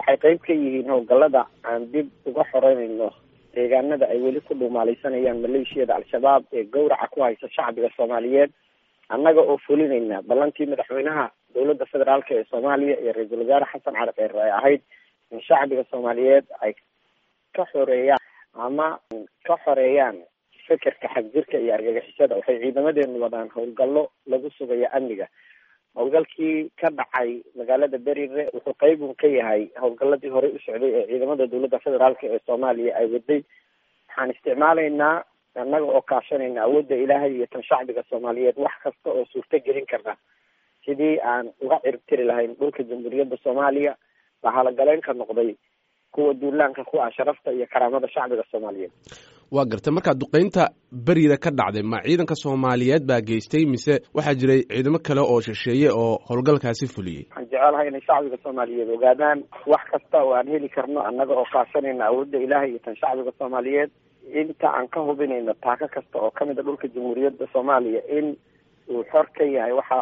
waxay qeyb ka yihiin howlgallada aan dib uga xoreynayno deegaanada ay weli ku dhumaalaysanayaan maleeshiyada al-shabaab ee gawraca ku haysa shacbiga soomaaliyeed annaga oo fulinayna ballantii madaxweynaha dowladda federaalk ee soomaaliya iyo ra-iisul wasaare xasan cali kheyre ay ahayd in shacbiga soomaaliyeed ay ka xoreeyaan ama ka xoreeyaan fekerka xagjirka iyo argagixisada waxay ciidamadeenu wadaan howlgallo lagu sugayo amniga howlgalkii ka dhacay magaalada berire wuxuu qeybun ka yahay howlgaladii horey u socday ee ciidamada dowladda federaalk ee soomaaliya ay waday waxaan isticmaalaynaa annaga oo kaashanayna awoodda ilaahay iyo tan shacbiga soomaaliyeed wax kasta oo suurto gelin karna sidii aan uga ciribtiri lahayn dhulka jamhuuriyadda soomaaliya baa halagaleynka noqday kuwa duulaanka ku ah sharafta iyo karaamada shacbiga soomaaliyeed waa gartay markaa duqeynta berida ka dhacday ma ciidanka soomaaliyeed baa geystay mise waxaa jiray ciidamo kale oo shisheeye oo howlgalkaasi fuliyey waxaan jecelahay inay shacbiga soomaaliyeed ogaadaan wax kasta oo aan heli karno annaga oo kaashanayna awoodda ilaahay iyo tan shacbiga soomaaliyeed inta aan ka hubinayno taako kasta oo kamid a dhulka jamhuuriyadda soomaaliya in uu xor ka yahay waxa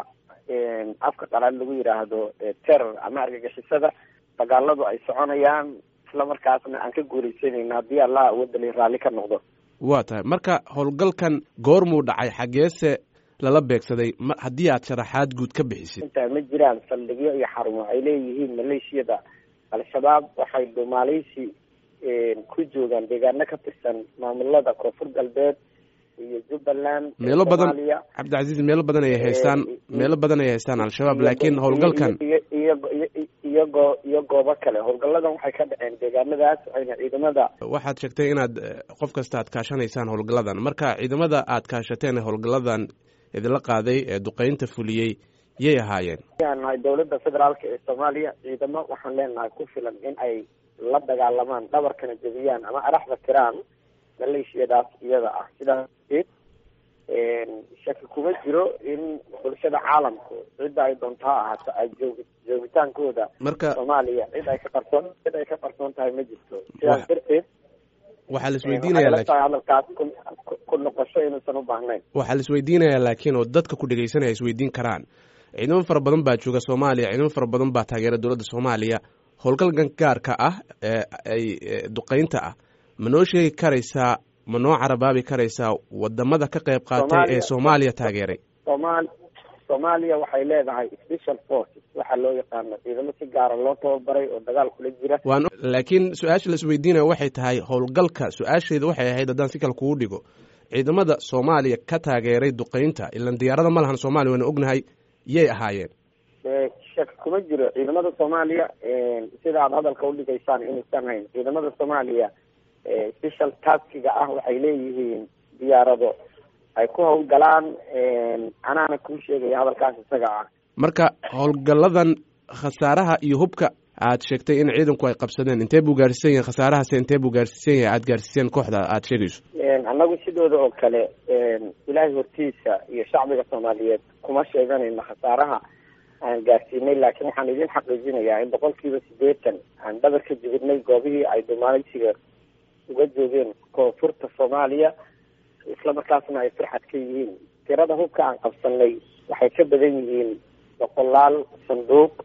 afka qalaad lagu yidhaahdo terror ama argagixisada dagaaladu ay soconayaan isla markaasna aan ka guuleysanayna haddii allah awoodda raalli ka noqdo waa tahay marka howlgalkan goormuu dhacay xageese lala beegsaday ma haddii aad sharaxaad guud ka bixisid intaa ma jiraan saldhigyo iyo xarumo ay leeyihiin maleeshiyada al-shabaab waxay dhumaaleysi ku joogaan deegaano ka tirsan maamulada koonfur galbeed iyo jubbaland meelo badan cabdicasiis meelo badan ay haystaan meelo badan ay haystaan al-shabaab laakiin howlgalkan iyo iyo iyo goo iyo goobo kale howlgalladan waxay ka dhaceen deegaanadaas waxayna ciidamada waxaad sheegtay inaad qof kasta aad kaashanaysaan howlgalladan marka ciidamada aad kaashateen howlgalladan idinla qaaday ee duqeynta fuliyey yay ahaayeen aan nahay dowladda federaalk ee soomaaliya ciidamo waxaan leenahay ku filan in ay la dagaalamaan dhabarkana jebiyaan ama araxda tiraan maleeshiyadaas iyada ah sidaas deed shaki kuma jiro in bulshada caalamku cidda ay doonto ha ahaato ay joog joogitaankooda marka soomaaliya cid ay ka qarsoon cid ay ka qarsoon tahay ma jirto sidaas darteed waxaa la isweydiinaya tahay hadalkaas ku noqosho inuusan u baahnayn waxaa la isweydiinaya laakiin oo dadka ku dhegeysanaya isweydiin karaan ciidamo fara badan baa jooga soomaaliya ciidamo fara badan baa taageera dowladda soomaaliya howlgalkan gaarka ah ee ay duqeynta ah ma noo sheegi karaysaa ma noo carabaabi karaysaa wadamada ka qayb qaatay ee soomaaliya taageeray somal soomaaliya waxay leedahay special forces waxaa loo yaqaano ciidamo si gaara loo tababaray oo dagaal kula jira waan laakiin su-aasha la isweydiinaya waxay tahay howlgalka su-aasheeda waxay ahayd haddaan si kale kugu dhigo ciidamada soomaaliya ka taageeray duqeynta ilan diyaarada ma lahan soomaaliya wayna ognahay yay ahaayeen shak kuma jiro ciidamada soomaaliya sida aad hadalka udhigaysaan inuusan hayn ciidamada soomaaliya special taskiga ah waxay leeyihiin diyaarado ay ku howlgalaan anaana kuu sheegaya hadalkaas isaga ah marka howlgalladan khasaaraha iyo hubka aad sheegtay in ciidanku ay qabsadeen intee buu gaarsiisan yahay khasaarahaase intee buu gaarsiisan yahay aada gaarsiiseen kooxda aada sheegayso annagu sidooda oo kale ilaahay hortiisa iyo shacbiga soomaaliyeed kuma sheeganayno khasaaraha aan gaarsiinay laakiin waxaan idin xaqiijinayaa in boqol kiiba siddeetan aan dhabar ka jibinay goobihii ay dhumaalaysiga uga joogeen koonfurta soomaaliya isla markaasna ay firxad ka yihiin tirada hubka aan qabsanay waxay ka badan yihiin boqolaal sanduuq